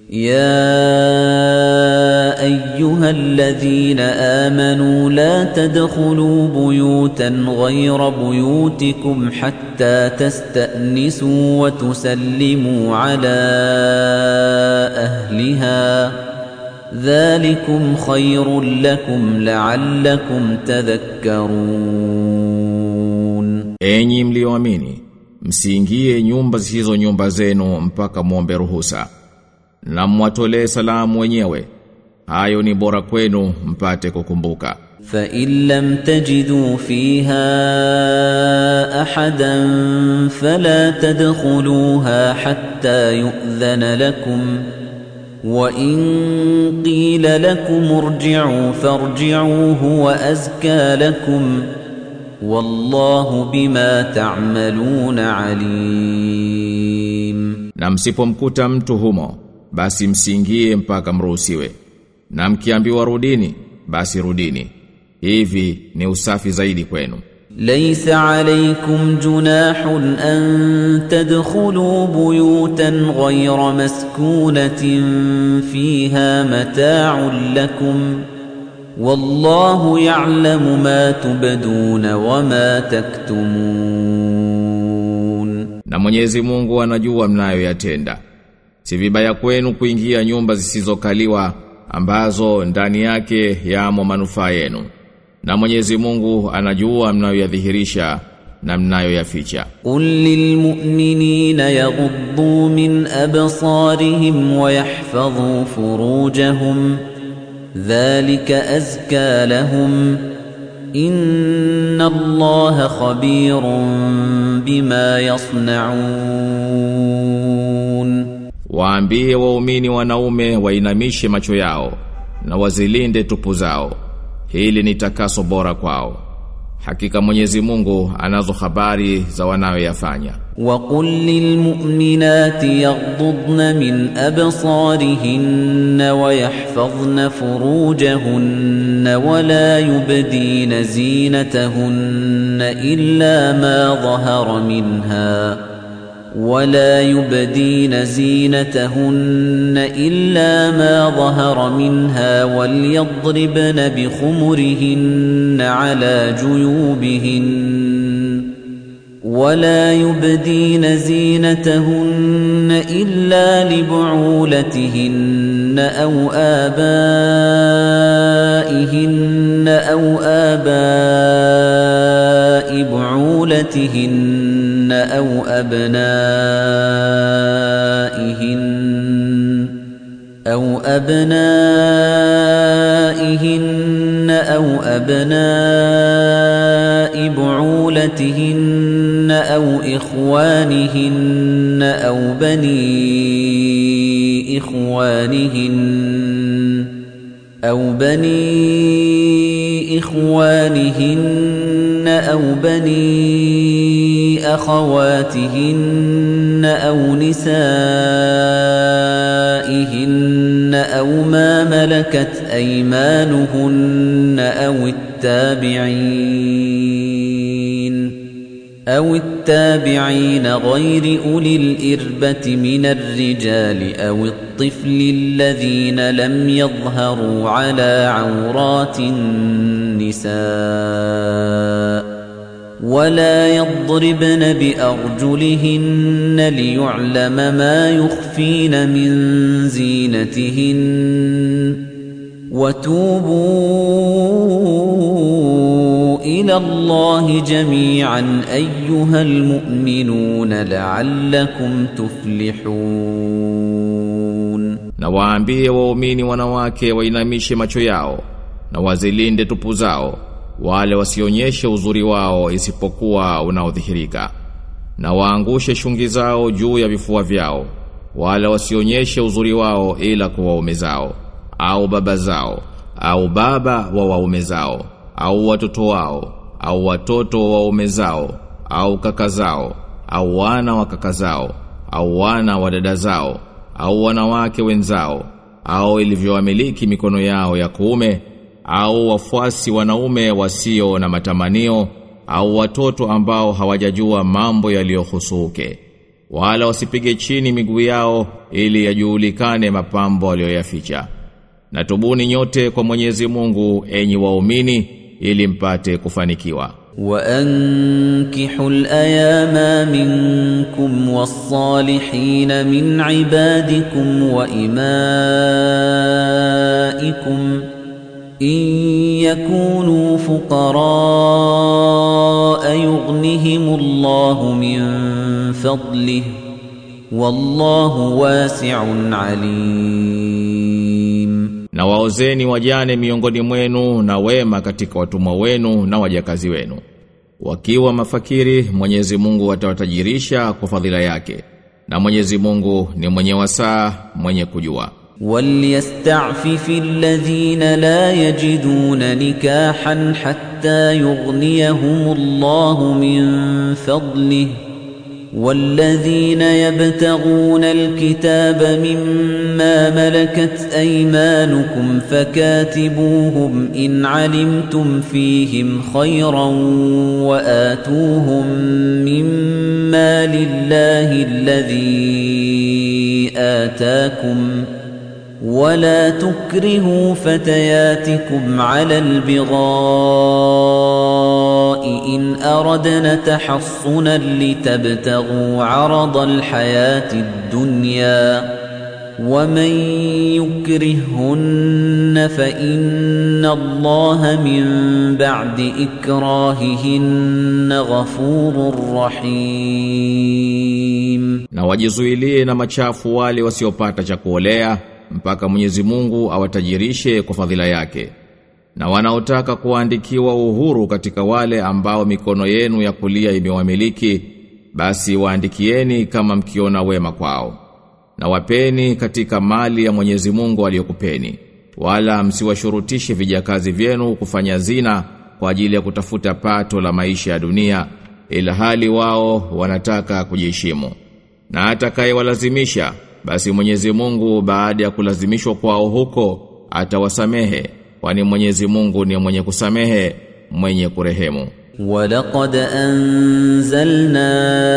يا ايها الذين امنوا لا تدخلوا بيوتا غير بيوتكم حتى تستانسوا وتسلموا على اهلها ذلكم خير لكم لعلكم تذكرون Enyi mlioamini, msiingie nyumba zisizo nyumba zenu mpaka muombe ruhusa. Na mwatolee salamu wenyewe. Hayo ni bora kwenu mpate kukumbuka. فإن لم تجدوا فيها أحدا فلا تدخلوها حتى يؤذن لكم وإن قيل لكم ارجعوا فارجعوا هو أزكى لكم والله بما تعملون عليم Na msipomkuta mtu humo, basi msiingie mpaka mruhusiwe. Na mkiambiwa rudini, basi rudini. Hivi ni usafi zaidi kwenu. ليس عليكم جناح أن تدخلوا بيوتا غير مسكونة فيها متاع لكم والله يعلم ما تبدون وما تكتمون Na Mwenyezi Mungu anajua mnayoyatenda. Si vibaya kwenu kuingia nyumba zisizokaliwa ambazo ndani yake yamo manufaa yenu. Na Mwenyezi Mungu anajua mnayoyadhihirisha na mnayoyaficha. قل للمؤمنين يغضوا من أبصارهم ويحفظوا فروجهم ذلك أزكى لهم إن الله خبير بما يصنعون Waambie waumini wanaume wainamishe macho yao na wazilinde tupu zao. Hili ni takaso bora kwao. Hakika Mwenyezi Mungu anazo habari za wanayoyafanya. وقل للمؤمنات يغضضن من أبصارهن ويحفظن فروجهن ولا يبدين زينتهن إلا ما ظهر منها ولا يبدين زينتهن إلا ما ظهر منها وليضربن بخمرهن على جيوبهن ولا يبدين زينتهن إلا لبعولتهن أو آبائهن أو آباء بعولتهن أو أبنائهن أو أبنائهن أو أبناء بعولتهن أو إخوانهن أو بني إخوانهن أو بني إخوانهن أو بني أخواتهن أو نسائهن أو ما ملكت أيمانهن أو التابعين أو التابعين غير أولي الإربة من الرجال أو الطفل الذين لم يظهروا على عورات النساء ولا يضربن بأرجلهن ليعلم ما يخفين من زينتهن وتوبوا إلى الله جميعا أيها المؤمنون لعلكم تفلحون Na waambie waumini wanawake wainamishe macho yao na wazilinde tupu zao wale wasionyeshe uzuri wao isipokuwa unaodhihirika na waangushe shungi zao juu ya vifua vyao wale wasionyeshe uzuri wao ila kwa waume zao au baba zao au baba wa waume zao au watoto wao au watoto wa waume zao au kaka zao au wana wa kaka zao au wana wa dada zao au wanawake wenzao au ilivyowamiliki mikono yao ya kuume au wafuasi wanaume wasio na matamanio au watoto ambao hawajajua mambo yaliyohusuke wala wasipige chini miguu yao ili yajulikane mapambo aliyoyaficha na tubuni nyote kwa Mwenyezi Mungu enyi waumini ili mpate kufanikiwa وأنكحوا الأيام منكم والصالحين من عبادكم وإمائكم إن يكونوا فقراء يغنهم الله من فضله والله واسع عليم na waozeni wajane miongoni mwenu na wema katika watumwa wenu na wajakazi wenu wakiwa mafakiri Mwenyezi Mungu atawatajirisha kwa fadhila yake na Mwenyezi Mungu ni mwenye wasaa mwenye kujua وليستعفف الذين لا يجدون نكاحا حتى يغنيهم الله من فضله والذين يبتغون الكتاب مما ملكت أيمانكم فكاتبوهم إن علمتم فيهم خيرا وآتوهم مما لله الذي آتاكم ولا تكرهوا فتياتكم على البغاء إن أردنا تحصنا لتبتغوا عرض الحياة الدنيا ومن يكرهن فإن الله من بعد إكراههن غفور رحيم na wajizuilie na machafu wale wasiopata cha kuolea mpaka Mwenyezi Mungu awatajirishe kwa fadhila yake na wanaotaka kuandikiwa uhuru katika wale ambao mikono yenu ya kulia imewamiliki basi waandikieni kama mkiona wema kwao na wapeni katika mali ya Mwenyezi Mungu aliyokupeni wala msiwashurutishe vijakazi vyenu kufanya zina kwa ajili ya kutafuta pato la maisha ya dunia ila hali wao wanataka kujiheshimu na atakayewalazimisha basi Mwenyezi Mungu baada ya kulazimishwa kwao huko atawasamehe kwani Mwenyezi Mungu ni mwenye kusamehe mwenye kurehemu ولقد أنزلنا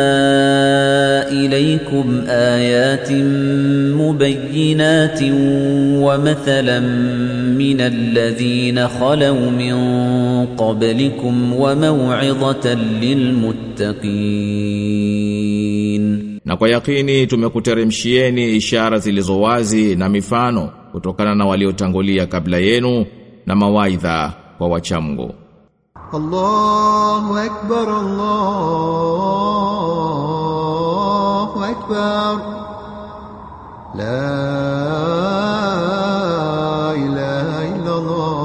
إليكم آيات مبينات ومثلا من الذين خلوا من قبلكم وموعظة للمتقين na kwa yakini tumekuteremshieni ishara zilizo wazi na mifano kutokana na waliotangulia kabla yenu na mawaidha kwa wachamgu الله أكبر الله أكبر لا إله إلا الله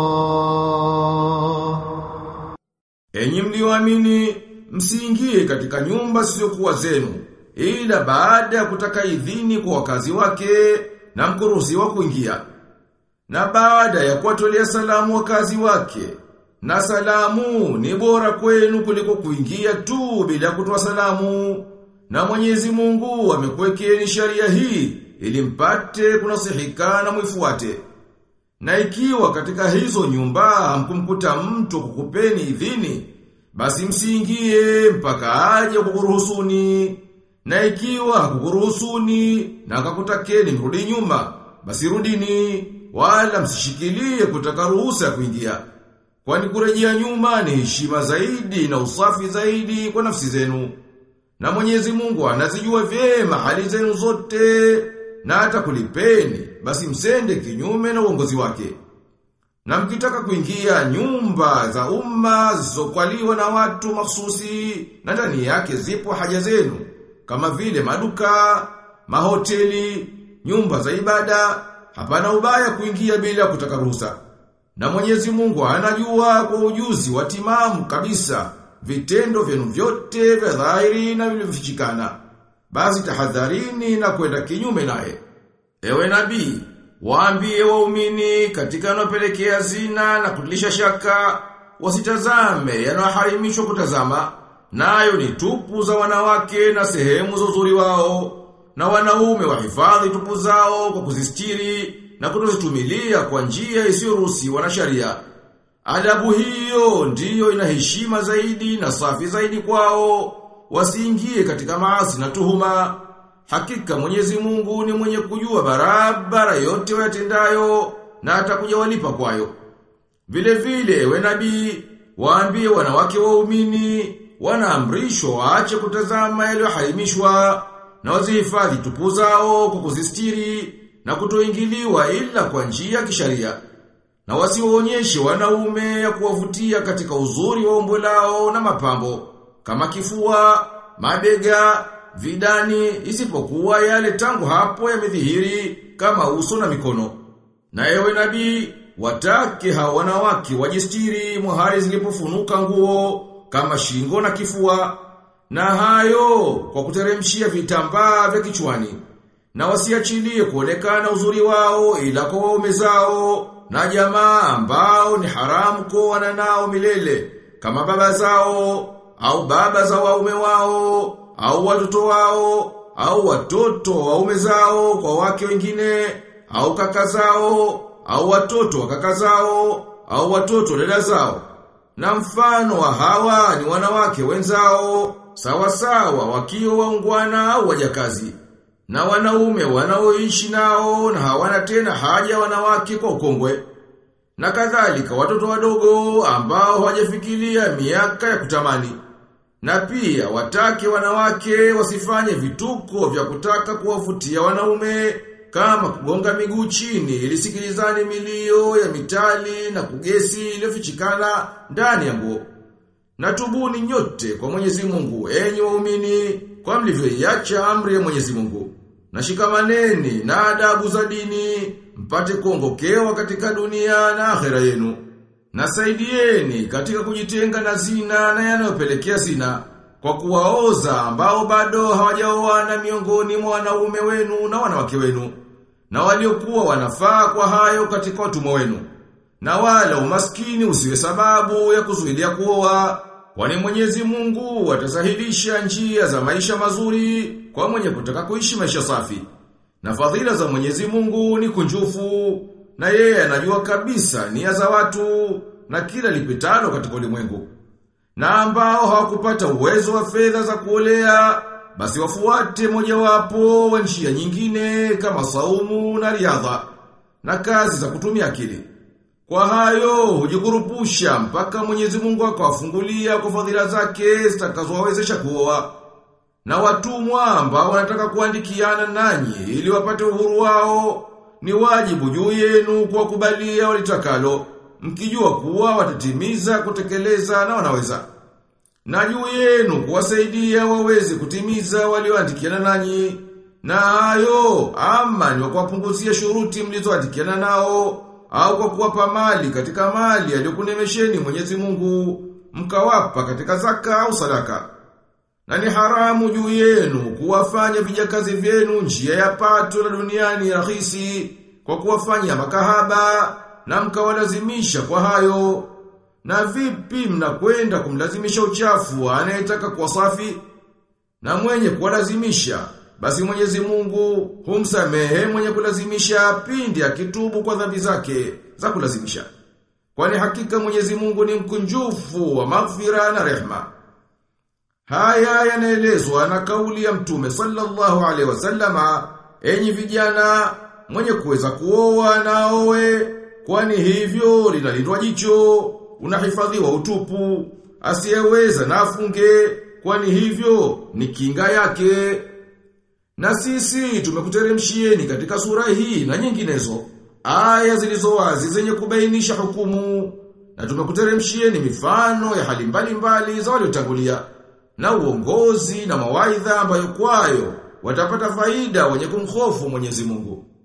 Enyi mlioamini msiingie katika nyumba zisizokuwa zenu ila baada ya kutaka idhini kwa wakazi wake na mkuruhusiwa kuingia na baada ya kuwatolea salamu wakazi wake na salamu ni bora kwenu kuliko kuingia tu bila kutoa salamu na Mwenyezi Mungu amekuwekeni sharia hii ili mpate kunasihika na mwifuate na ikiwa katika hizo nyumba hamkumkuta mtu kukupeni idhini, basi msiingie mpaka aje kukuruhusuni. Na ikiwa hakukuruhusuni na akakutakeni mrudi nyuma, basi rudini, wala msishikilie kutaka ruhusa ya kuingia. Kwani kurejea nyuma ni heshima zaidi na usafi zaidi kwa nafsi zenu. Na Mwenyezi Mungu anazijua vyema hali zenu zote na hata kulipeni, basi msende kinyume na uongozi wake. Na mkitaka kuingia nyumba za umma zisizokwaliwa na watu mahsusi na ndani yake zipo haja zenu kama vile maduka, mahoteli, nyumba za ibada, hapana ubaya kuingia bila kutaka ruhusa. Na Mwenyezi Mungu anajua kwa ujuzi wa timamu kabisa vitendo vyenu vyote vya dhahiri na vilivyofichikana. Basi tahadharini na kwenda kinyume naye. Ewe nabii, waambie waumini katika yanayopelekea zina na kutilisha shaka, wasitazame yanayoharimishwa kutazama, nayo ni tupu za wanawake na sehemu za uzuri wao, na wanaume wahifadhi tupu zao kwa kuzistiri na kutozitumilia kwa njia isiyoruhusiwa na sharia. Adabu hiyo ndiyo ina heshima zaidi na safi zaidi kwao, wasiingie katika maasi na tuhuma. Hakika Mwenyezi Mungu ni mwenye kujua barabara yote wayatendayo na atakuja walipa kwayo. Vile vile we nabii waambie wanawake waumini wanaamrishwa waache kutazama yaliyoharimishwa na wazihifadhi tupu zao kwa kuzistiri na kutoingiliwa ila kwa njia ya kisharia na wasiwaonyeshe wanaume ya kuwavutia katika uzuri wa umbo lao na mapambo kama kifua, mabega, vidani isipokuwa yale tangu hapo yamedhihiri kama uso na mikono. Na ewe nabii watake hao wanawake wajistiri mahali zilipofunuka nguo kama shingo na kifua na hayo kwa kuteremshia vitambaa vya kichwani na wasiachilie kuonekana uzuri wao ila kwa waume zao na jamaa ambao ni haramu kuoana nao milele kama baba zao au baba za waume wao au watoto wao au watoto wa waume zao kwa wake wengine au kaka zao au watoto wa kaka zao au watoto wa dada zao na mfano wa hawa ni wanawake wenzao sawa sawa wakiwa waungwana au wajakazi na wanaume wanaoishi nao na hawana tena haja wanawake kwa ukongwe na kadhalika watoto wadogo ambao hawajafikiria miaka ya kutamani na pia watake wanawake wasifanye vituko vya kutaka kuwavutia wanaume kama kugonga miguu chini ili sikilizane milio ya mitali na kugesi iliyofichikana ndani ya nguo. Na tubuni nyote kwa Mwenyezi Mungu enyi waumini kwa mlivyoiacha amri ya Mwenyezi Mungu. Na shikamaneni na adabu za dini mpate kuongokewa katika dunia na akhera yenu. Na saidieni katika kujitenga na zina na yanayopelekea zina kwa kuwaoza ambao bado hawajaoana miongoni mwa wanaume wenu na wanawake wenu na waliokuwa wanafaa kwa hayo katika watumwa wenu na wala umaskini usiwe sababu ya kuzuilia kuoa kwani Mwenyezi Mungu atasahilisha njia za maisha mazuri kwa mwenye kutaka kuishi maisha safi na fadhila za Mwenyezi Mungu ni kunjufu na yeye anajua kabisa nia za watu na kila lipitalo katika ulimwengu na ambao hawakupata uwezo wa fedha za kuolea basi wafuate mojawapo wa njia nyingine kama saumu na riadha na kazi za kutumia akili. Kwa hayo hujikurupusha mpaka Mwenyezi Mungu akawafungulia kwa fadhila zake zitakazowawezesha kuoa. Na watumwa ambao wanataka kuandikiana nanyi ili wapate uhuru wao ni wajibu juu yenu kuwakubalia walitakalo mkijua kuwa watatimiza kutekeleza na wanaweza. Na juu yenu kuwasaidia waweze kutimiza walioandikiana nanyi. Na hayo ama ni kuwapunguzia shuruti mlizoandikiana nao au kwa kuwapa mali katika mali aliyokunemesheni Mwenyezi Mungu mkawapa katika zaka au sadaka. Na ni haramu juu yenu kuwafanya vijakazi vyenu njia ya pato la duniani rahisi kwa kuwafanya makahaba na mkawalazimisha kwa hayo. Na vipi mnakwenda kumlazimisha uchafu anayetaka kuwa safi? Na mwenye kuwalazimisha, basi Mwenyezi Mungu humsamehe mwenye kulazimisha pindi akitubu kwa dhambi zake za kulazimisha. Kwani hakika Mwenyezi Mungu ni mkunjufu wa maghfira na rehma. Haya yanaelezwa na kauli ya Mtume sallallahu alaihi wasallama, enyi vijana mwenye kuweza kuoa na aoe, kwani hivyo linalindwa jicho, unahifadhiwa utupu, asiyeweza na afunge, kwani hivyo ni kinga yake. Na sisi tumekuteremshieni katika sura hii na nyinginezo, aya zilizo wazi zenye kubainisha hukumu, na tumekuteremshieni mifano ya hali mbalimbali za waliotangulia, na uongozi na mawaidha ambayo kwayo watapata faida wenye kumhofu Mwenyezi Mungu.